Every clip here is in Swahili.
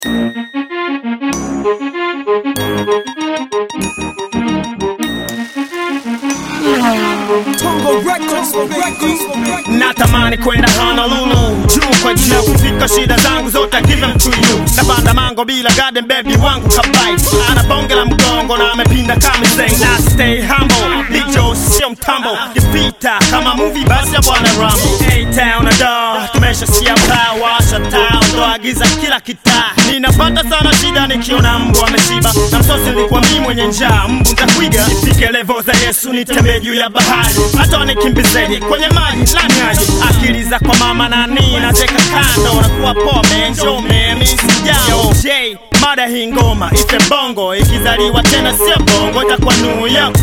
natamani kwenda Honolulu juu kwa juu kufika shida zangu zote I give them to you napanda mango bila garden baby wangu kabai ana bonge la mgongo na amepinda kama say na stay humble lijo sio mtambo kipita kama movie basi ya bwana Rambo A-Town na da tumesha sia paa washa taa ondoa giza kila kitaa ninapata sana shida nikiona mbwa ameshiba na msosi nilikuwa mimi mwenye njaa mbu ntakwiga nifike levo za Yesu nitembee juu ya bahari hata nikimbizeje kwenye maji lani aje akili za kwa mama nani nateka kando nakuwa pome njome misijao J mada hii ngoma ife bongo ikizaliwa tena sio bongo itakuwa nuyo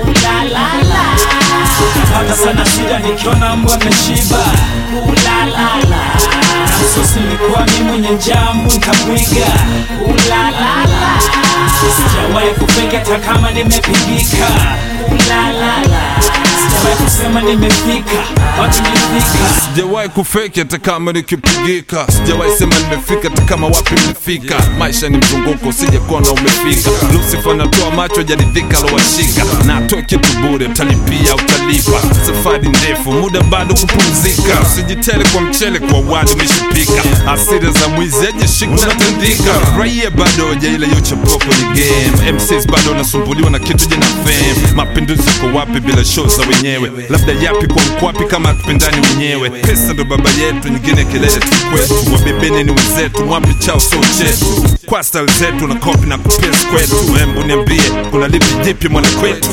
Napata sana shida nikiona mbwa ameshiba Ulalala Msosi nilikuwa mimi mwenye njambu nitamwiga Ulalala Sijawahi kufake hata kama nimepigika Ulalala Sijawahi kusema nimefika Wapi nimefika sijawahi kufeki hata kama nikipigika sijawahi sema nimefika hata kama wapi nimefika maisha ni mzunguko sijakona umefika lusifa natoa macho jaridhika lowashika na atoe kitu bure utalipia utalipa safari ndefu muda bado kupumzika usijitele kwa mchele kwa wali umeshipika asira za mwizi ajeshik natandika raia bado wajaila yochapoa kwenye game mcs bado wanasumbuliwa na kitu jina fame mapinduzi ko wapi bila show za wenyewe labda yapi kwa mkwapi kama tupendani wenyewe pesa ndo baba yetu nyingine kelele tu kwetu wabebeni ni wenzetu mwapi chao so chetu kwa style zetu na kopi na kupes kwetu embu niambie kuna lipi jipi mwana kwetu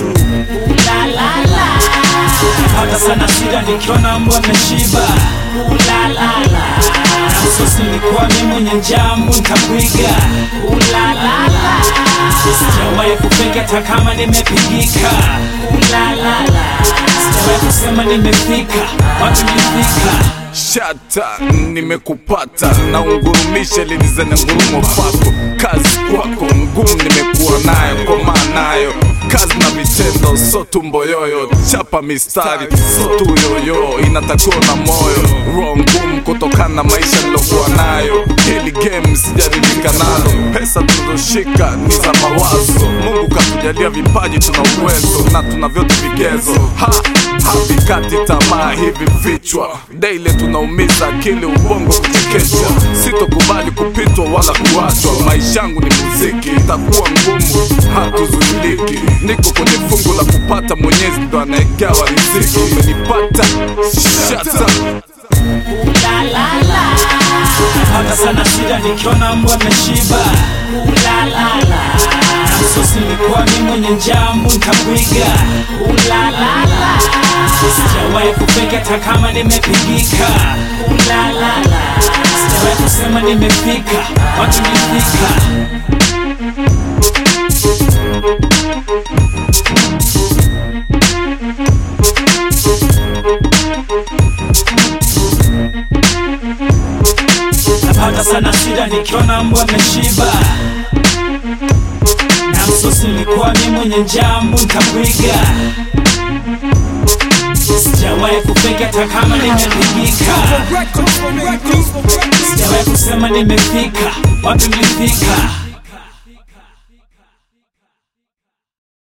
Napata sana shida nikiona mbwa ameshiba Ulalala Msosi nilikuwa mimi mwenye njambu nitamwiga Ulalala Sijawahi kufake hata kama nimepigika Ulalala Sijawahi kusema nimefika Wapi nimefika shata nimekupata na ungurumishe lilize na ngurumo pako kazi kwako ngumu nimekuwa nayo koma nayo kazi na vitendo so tumbo yoyo chapa mistari so tu yoyo inatakiwa na moyo roho ngumu kutokana na maisha nilokuwa nayo hili game sijaridhika nalo pesa tulizoshika ni za mawazo mungu katujalia vipaji tuna uwezo na tuna vyote vigezo ha havikati tamaa hivi vichwa daily tunaumiza akili ubongo kuchekeshwa sitokubali kupitwa wala kuachwa maisha yangu ni muziki itakuwa ngumu hatuzuiliki niko kwenye fungu la kupata mwenyezi ndo anaegawa riziki umenipata shata Napata sana shida nikiona mbwa ameshiba Ulalala Msosi nilikuwa mimi mwenye njambu nitamwiga Ulalala Sijawahi kufake hata kama nimepigika Ulalala Sijawahi kusema nimefika Wapi nimefika Napata sana shida nikiona mbwa ameshiba na msosi nilikuwa mimi mwenye njambu nitamwiga Sijawahi kufake hata kama nimepigika Sijawahi kusema nimefika Wapi nimefika